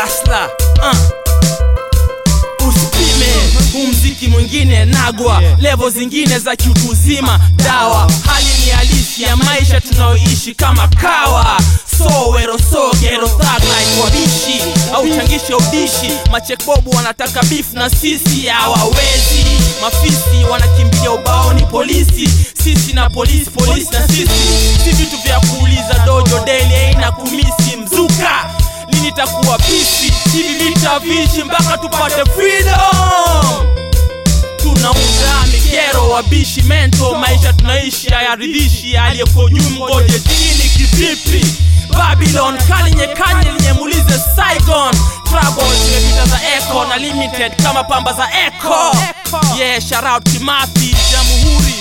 hasla uh. usipime huu mziki mwingine nagwa levo zingine za kiutu uzima dawa hali ni halisi ya maisha tunayoishi kama kawa sowero sogero thagline wabishi au changishe udishi machekbobu wanataka bifu na sisi hawawezi mafisi wanakimbilia ubaoni polisi sisi na polisi polisi na sisi si vitu vya kuuliza dojo daily aina kumisi mzuka lini takuwa pisi hivi vita vishi mpaka tupate freedom tunaunda migero wabishi mento maisha tunaishi hayaridhishi aliyeko juu mgoje chini kivipi babylon kalinye kanye lenye muulize saigon trouble zimepita za echo na limited kama pamba za echo yeah shout out kimathi jamhuri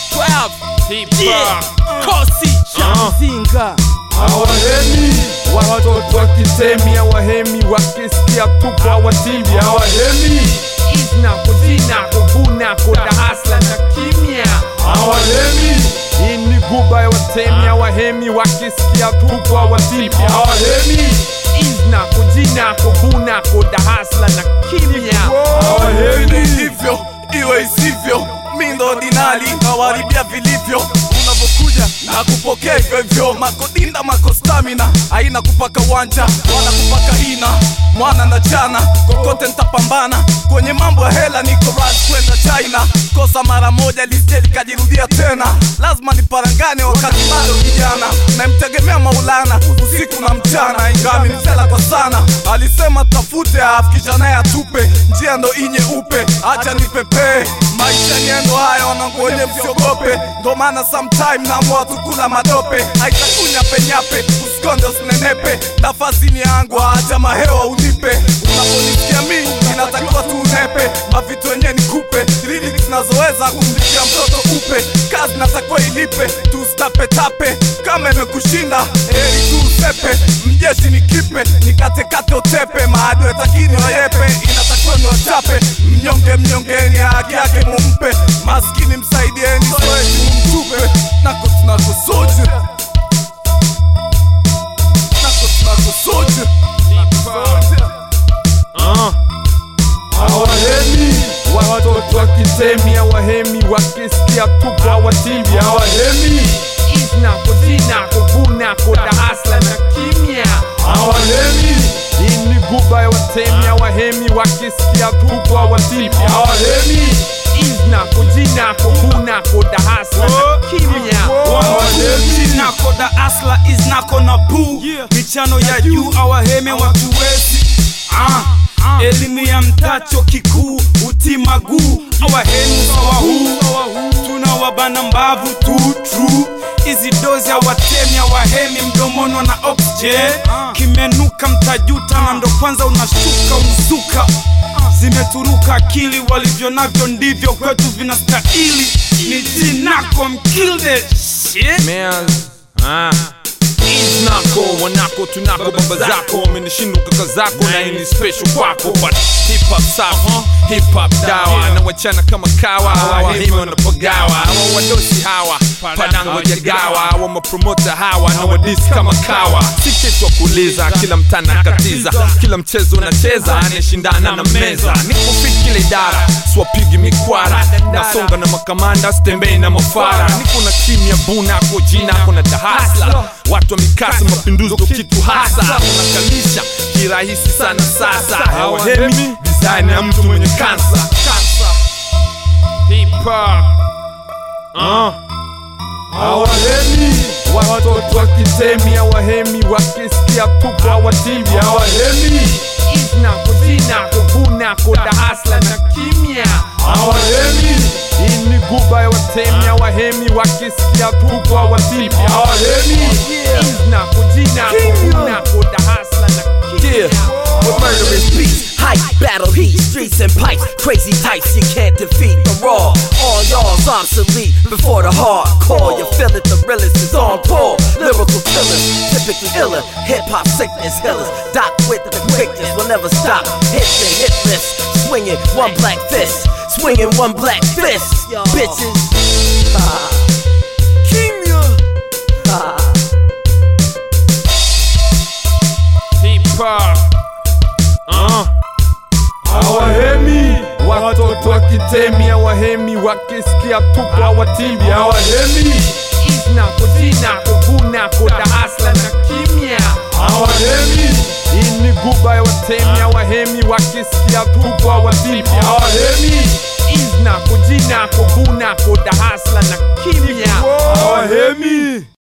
12 yeah kosi cha mzinga hawahemi watoto wa kitemi hawahemi wakisikia tupo hawatimbi hawahemi iznako jinako vunako dahasla na kimya hawahemi hii ni guba ya watemi hawahemi wakisikia tupo hawatimbi hawahemi iznako jinako vunako dahasla na kimya hawahemi hivyo iwe isivyo mindo dinali nawaribia vilivyo unavyokuja na kupokea hivyo hivyo makodinda mako stamina aina kupaka wanja wala kupaka hina mwana na chana kokote ntapambana kwenye mambo ya hela niko rad kwenda china kosa mara moja lisije likajirudia tena lazima niparangane wakati bado kijana namtegemea maulana usiku na mchana ingami msela kwa sana alisema tafute afikisha naye atupe njia ndo inye upe acha nipepee maisha niendo haya wananguonye msiogope ndo maana sometime namua tukula madope haitakunya penyape usikonde usinenepe nafasi ni yangu acha mahewa unipe unaponisikia mi inatakiwa tunepe mavitu wenye nikupe lyrics zinazoweza kumlikia mtoto upe kazi natakiwa ilipe tustapetape kama imekushinda heri tu usepe mjeshi ni kipe nikatekate utepe maadwe takini wayepe inatakiwa ni wachape mnyonge mnyongeni haki yake mumpe maskini msaidieni soeti mumtupe nako tunako soje nako tunako soje hawahemi watoto wa kitemi hawahemi wakisikia tupo hawatimbi hawahemi iznako jinako vunako dahasla na kimya hawahemi hii ni guba ya watemi hawahemi wakisikia tupo hawatimbi hawahemi iznako jinako vunako dahasla na kimya hawahemi nako da asla iznako na bu michano ya juu awaheme watuwezi ah. elimu ya mtacho kikuu utimaguu awahemu sawahuu tunawabana mbavu tu tru hizi dozi awatemi awahemi mdomono na oxygen kimenuka mtajuta na ndo kwanza unashuka uzuka zimeturuka akili walivyo navyo ndivyo kwetu vinastahili ni jinako mkilde shit Meals. Ah. Iznako, wanako, tunako, baba zako wamenishinda kaka zako na hii ni special kwako but hip hop safi hip hop dawa na wachana kama kawa hawa himi wanapagawa hawa wadosi hawa panango jagawa hawa mapromota hawa na wadisi kama kawa si kitu wa kuuliza kila mtana katiza kila mchezo unacheza anayeshindana na meza niko fit kila idara siwapigi mikwara nasonga na makamanda sitembei na mafara niko na kimya bunako jinako na dahasla watu wa mikasa mapinduzi ndo kitu hasa unakalisha kirahisi sana sasa hawahemi design ya mtu mwenye kansa Hip hop. Uh. hawahemi watoto wa kitemi hawahemi wakisikia tupo hawatimbi hawahemi iznako jinako vunako dahasla na kimya hawahemi hii ni guba ya watemi hawahemi wakisikia tupo hawatimbi hawahemi iznako jinako vunako dahasla na kimya Yeah, with murderous beats, hype, battle heat, streets and pipes, crazy types you can't defeat the raw. All y'all's obsolete before the hardcore. You feel it, the realest is on tour. Lyrical killers, typically iller, hip hop sickness healers. Doc with the quickness will never stop. Hits and hit list, swinging one black fist, swinging one black fist, bitches. Ah. Kimya. Ah. hip hop. Uh. hawahemi wakisikia tupo hawatimbi hawahemi isnako jinako vunako dahasla na kimya hawahemi hii ni guba ya watemi hawahemi wakisikia tupo hawatimbi hawahemi isnako jinako vunako dahasla na kimya hawahemi